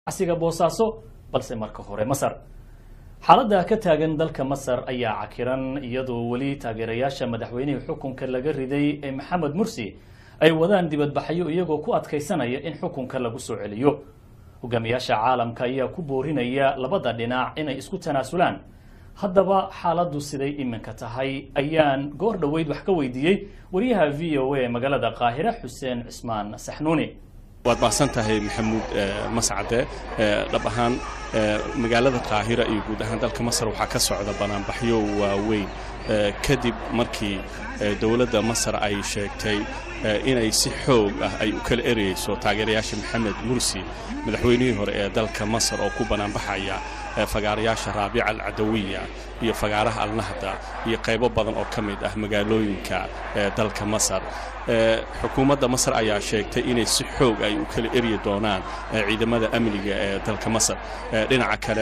asiga boosaaso balse marka hore masar xaaladda ka taagan dalka masar ayaa cakiran iyadoo weli taageerayaasha madaxweynihii xukunka laga riday ee maxamed mursi ay wadaan dibadbaxyo iyagoo ku adkaysanaya in xukunka lagu soo celiyo hogaamiyaasha caalamka ayaa ku boorinaya labada dhinac inay isku tanaasulaan haddaba xaaladdu siday iminka tahay ayaan goor dhoweyd wax ka weydiiyey wariyaha v o a magaalada qaahire xuseen cismaan saxnuuni waad mahadsan tahay maxamuud mascade dhab ahaan magaalada qaahira iyo guud ahaan dalka masar waxaa ka socda banaanbaxyo waaweyn kadib markii dowladda masar ay sheegtay inay si xoog ah ay u kala ereyeyso taageerayaasha maxamed mursi madaxweynihii hore ee dalka masar oo ku banaanbaxaya fagaarayaasha raabica alcadawiya iyo fagaaraha alnahda iyo qaybo badan oo ka mid ah magaalooyinka dalka masar xukuumadda masar ayaa sheegtay inay si xoog ay u kala eryi doonaan ciidamada amniga ee dalka masar dhinaca kale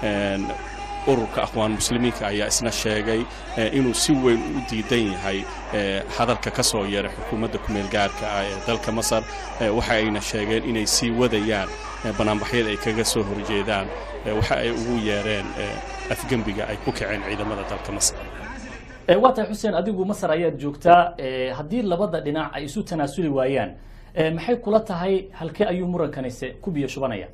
ururka aqwaan muslimiinka ayaa isna sheegay inuu si weyn u diidan yahay hadalka ka soo yeeray xukuumadda kumeel gaarka ah ee dalka masar waxa ayna sheegeen inay sii wadayaan banaanbaxyada ay kaga soo horjeedaan waxa ay ugu yeereen afgembiga ay ku kaceen ciidamada dalka masar waa tahay xuseen adigu masar ayaad joogtaa haddii labada dhinac ay isu tanaasuli waayaan maxay kula tahay halkee ayuu murankanise ku biyo shubanaya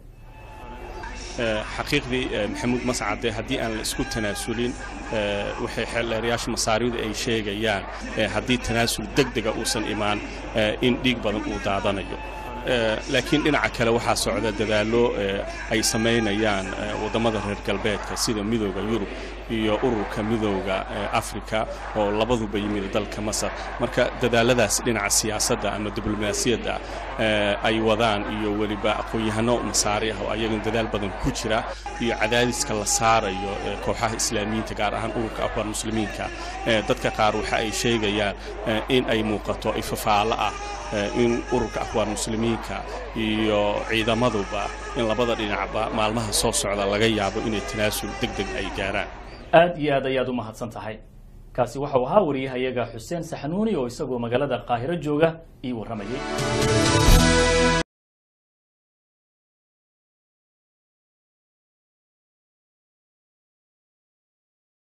xaqiiqdii maxamuud mascade haddii aan la isku tanaasulin waxay xeeldheerayaasha masaaridu ay sheegayaan haddii tanaasul deg dega uusan imaan in dhiig badan uu daadanayo laakiin dhinaca kale waxaa socda dadaallo ay samaynayaan waddamada reer galbeedka sida midooda yurub iyo ururka midooda africa oo labaduba yimid dalka masar marka dadaaladaas dhinaca siyaasadda ama diblomaasiyadda ay wadaan iyo weliba aqoon-yahano masaari ah oo ayagan dadaal badan ku jira iyo cadaadiska la saarayo kooxaha islaamiyiinta gaar ahaan ururka afar muslimiinka dadka qaar waxa ay sheegayaan in ay muuqato ifafaalo ah in ururka akhwaan muslimiinka iyo ciidamaduba in labada dhinacba maalmaha soo socda laga yaabo inay tanaasul deg deg ay gaaraan aad iyo aad ayaad u mahadsan tahay kaasi waxau ahaa wariyahayaga xuseen saxnuuni oo isagoo magaalada qaahiro jooga ii warramayay